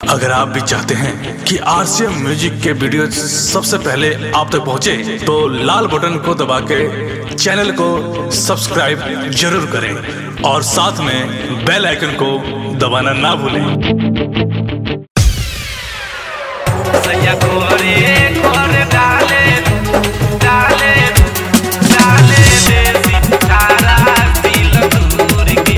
अगर आप भी चाहते हैं कि आरसीएम म्यूजिक के वीडियो सबसे पहले आप तक पहुंचे, तो लाल बटन को दबा के चैनल को सब्सक्राइब जरूर करें और साथ में बेल आइकन को दबाना ना भूलें सैया कोरे कोरे डाले डाले डाले देसी तारा दिल दूर की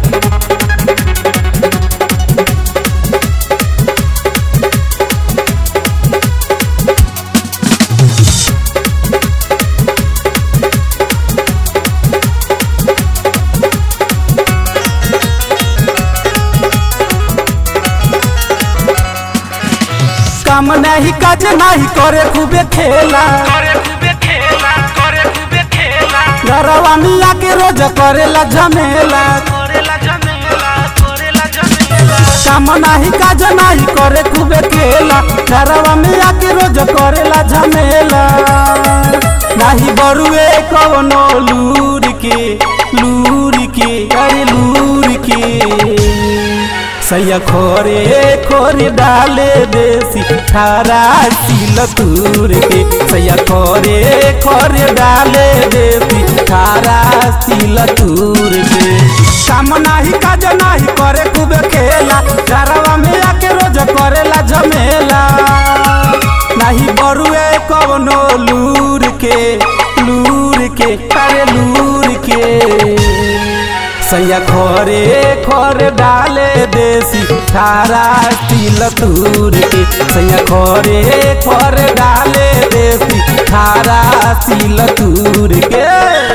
काम नहीं काज नहीं करे खूबे खेला करे खूबे खेला करे खूबे खेला घरवा मिया के रोज करेला झमेला करेला जमेला करेला जमेला काम नहीं काज नहीं करे खूबे खेला घरवा मिया के रोज करेला झमेला नहीं बरुए कवनो लूर के लूर के अरे लूर के सैया खोरे खोरे डाले देसी थारा सिल तूर के सैया खोरे खोरे डाले देसी थारा सिल तूर के काम नाही काज नाही करे खूबे खेला घरवा में आके रोज करेला झमेला नाही बरुए कवनो लूर के लूर के अरे लूर के सैया खोरे खोरे डाले देसी थारा तिल तूर के सैया खोरे खोरे डाले देसी थारा तिल तूर के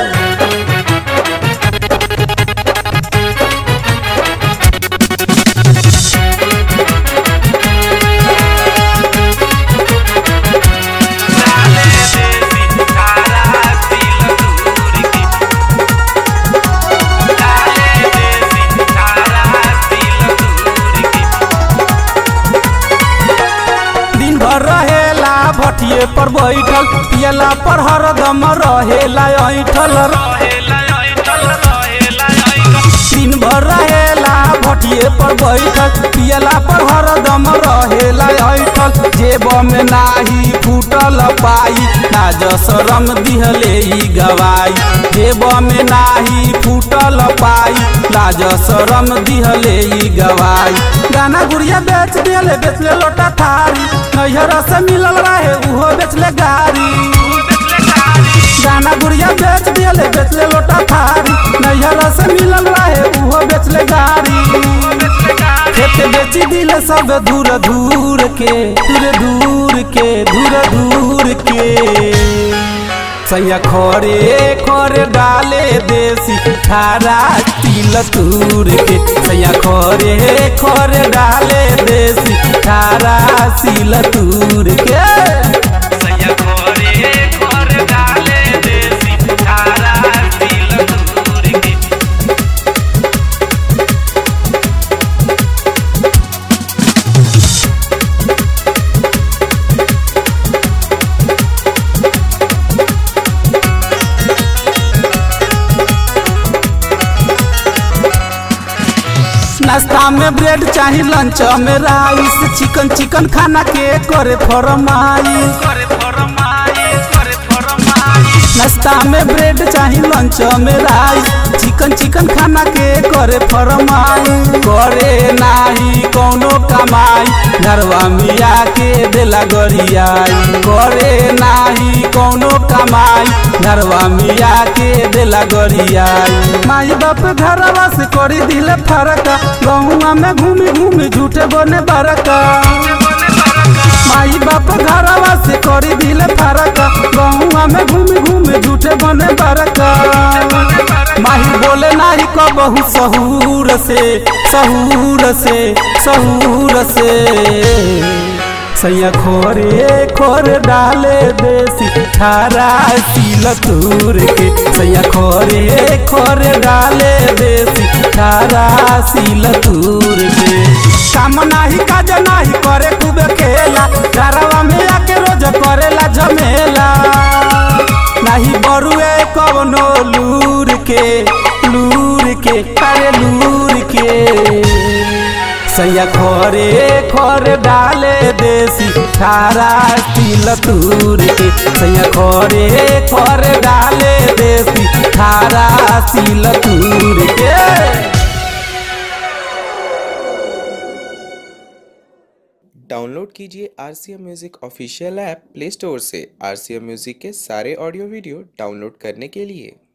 डाले देसी तारा दिल दूर की डाले देसी तारा दिल दूर की दिन भर रहेला भटिए पर बैठल पियला पर हरदम रहेला ऐठल रहेला ऐठल रहेला ऐठल दिन भर रहेला भटिए पर बैठल पियला पर हरदम रहेला ऐठल जेब में नाही फूटल पाई नाज शरम दिहले ई गवाई जेब में नाही फूटल पाई लाज शरम दिहले ई गवाई गाना गुड़िया बेच दिले बेचले लोटा थारी नैहर से मिलल रहे उहो बेचले गाड़ी गाना गुड़िया बेच दिले बेचले लोटा थारी नैहर से मिलल रहे उहो बेचले गाड़ी खेत बेची दिले सब दूर दूर के दूर दूर के दूर दूर के सैया खोरे खोरे डाले देसी थारा तिल तूर के सैया खोरे खोरे डाले देसी थारा सिल तूर के सैया कोरे कोरे डाले देसी तारा दिल दूर की नाश्ता में ब्रेड चाही लंच में राइस चिकन चिकन खाना के करे फरमाइश करे फरमाइश करे फरमाइश नाश्ता में ब्रेड चाही लंच में राइस चिकन चिकन खाना के करे फरमाइश करे नाही कौनो कमाई घरवा मिया के देला गरियाई करे नाही कौनो कमाई घरवा मिया के देला गरियाई माई बाप घरवा से करी दिले फरक गहुआ में घूमी घूमी झूठे बने बरका माई बाप घरवा से करी दिले फरक गहुआ में घूमी घूमी झूठे बने बरका माही बोले नाही कबहू सहूर से सहूर से सहूर से सैया खोरे खोरे डाले देसी थारा सिल तूर के सैया खोरे खोरे डाले देसी थारा सिल तूर के काम नाही काज नाही करे खूबे खेला घरवा में आके रोज करेला झमेला नाही बरुए कवनो लूर के लूर के अरे लूर के सैया खोरे खोर खरे डाले देसी खारा तिल तूर के सैया खरे खरे डाले देसी खारा तिल तूर के डाउनलोड कीजिए R C M music official app play store से आर सी एम म्यूज़िक के सारे ऑडियो वीडियो डाउनलोड करने के लिए